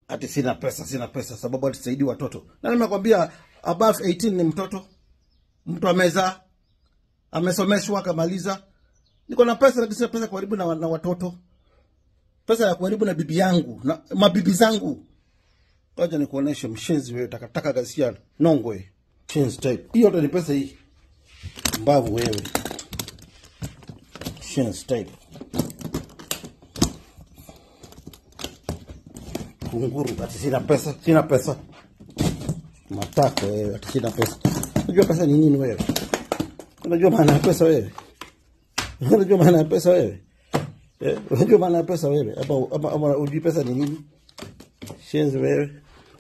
ati sina pesa, sina pesa sababu atisaidi watoto. Na nimekwambia above 18 ni mtoto, mtu amezaa, amesomeshwa, akamaliza. Niko na pesa, lakini sina pesa kuharibu na, na watoto, pesa ya kuharibu na bibi yangu na mabibi zangu. Wacha nikuoneshe mshenzi wewe, takataka gasia nongwe Shenzi type. Hii yote ni pesa hii, mbavu wewe, Shenzi type. kunguru ati sina pesa, sina pesa. Matako wewe, ati sina pesa. Unajua pesa ni nini wewe? Unajua maana ya pesa wewe? Unajua maana ya pesa wewe? Eh, unajua maana ya pesa wewe? Hapa hapa hapa unajua pesa ni nini? Shenzi wewe.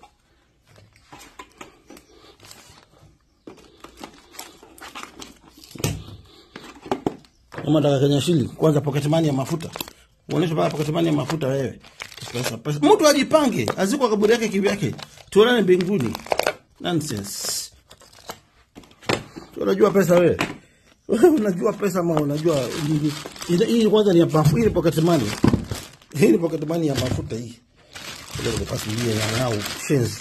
Kama nataka Kenya shilling, kwanza pocket money ya mafuta. Uoneshe mpaka pocket money ya mafuta wewe. Pesa, pesa. Mtu ajipange, azikwa kaburi yake kivyake. Tuonane mbinguni. Nonsense. Unajua pesa wewe? Wewe unajua pesa ama unajua nini? Hii- hii kwanza ni ya mafuta, hii ni pocket money. Hii ni pocket money ya mafuta hii. Ndio nikupasulie ya nao shenzi.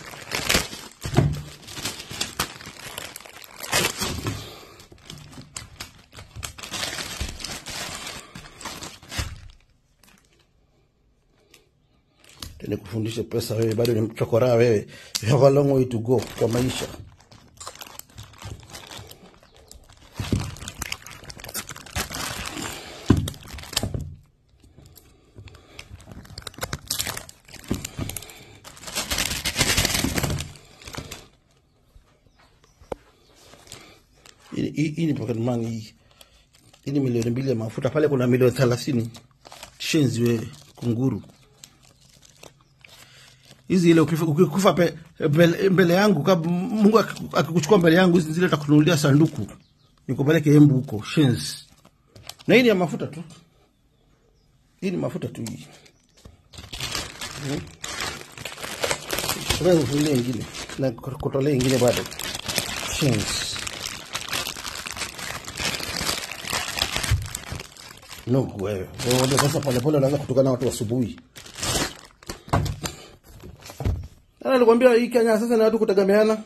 nikufundishe pesa wewe, bado ni mchokoraa wewe. You have a long way to go kwa maisha. Hii- Hii hii ni pocket money hii. Hii ni milioni mbili ya mafuta, pale kuna milioni thelathini. Shenzi wewe, kunguru hizi ile ukifa- ukikufa pe- mbele, mbele yangu kab, Mungu akiku- akikuchukua mbele yangu hizi zile takununulia sanduku nikupeleke Embu huko shenzi. Na hii ni ya mafuta tu, hii ni mafuta tu hii. Hmm. Wewe ufungie ingine na kutolea ingine bado shenzi. No, wewe wewe sasa polepole unaanza kutukana na watu asubuhi. Nani alikwambia hii Kenya sasa ni watu kutegemeana?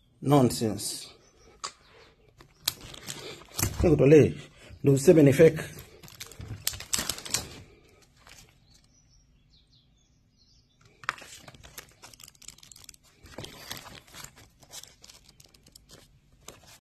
Nonsense. Nikutolee ndio useme ni fake.